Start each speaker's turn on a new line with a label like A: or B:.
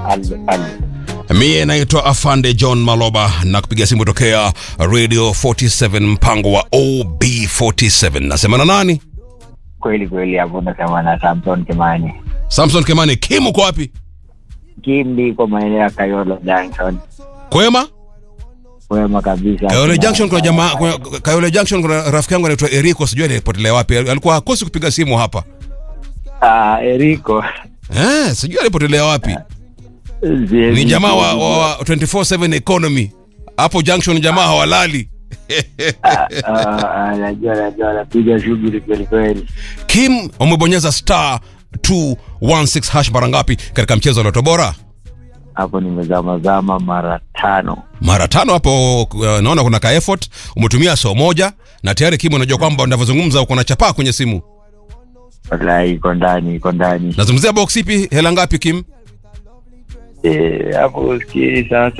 A: Al- al-
B: Mie naitwa Afande John Maloba na kupiga simu tokea Radio 47 mpango wa OB47. Nasema na nani?
A: kweli kweli hapo nasema na Samson Kimani.
B: Samson Kemani. Kim uko wapi?
A: Kimbi kwa maeneo ya Kayolo Junction.
B: Kwema?
A: Wema kabisa.
B: Kayole Junction kuna jamaa kuna, Kayole Junction kuna rafiki yangu anaitwa Eriko, sijui alipotelea wapi. Alikuwa hakosi kupiga simu hapa.
A: Ah, Eriko.
B: Eh, sijui alipotelea wapi. Ni jamaa wa, wa, wa 24/7 economy. Hapo Junction jamaa hawalali.
A: Ah, ah, najua najua anapiga shughuli kweli kweli.
B: Kim umebonyeza star 216 hash mara ngapi katika mchezo wa Loto Bora?
A: Hapo nimezamazama mara tano.
B: mara tano hapo. Uh, naona kuna ka effort umetumia so moja na tayari Kim, unajua kwamba unavyozungumza uko na chapaa kwenye simu.
A: Wallahi iko ndani iko ndani.
B: Nazungumzia box ipi? Hela ngapi Kim?
A: Eh, hapo sikii sasa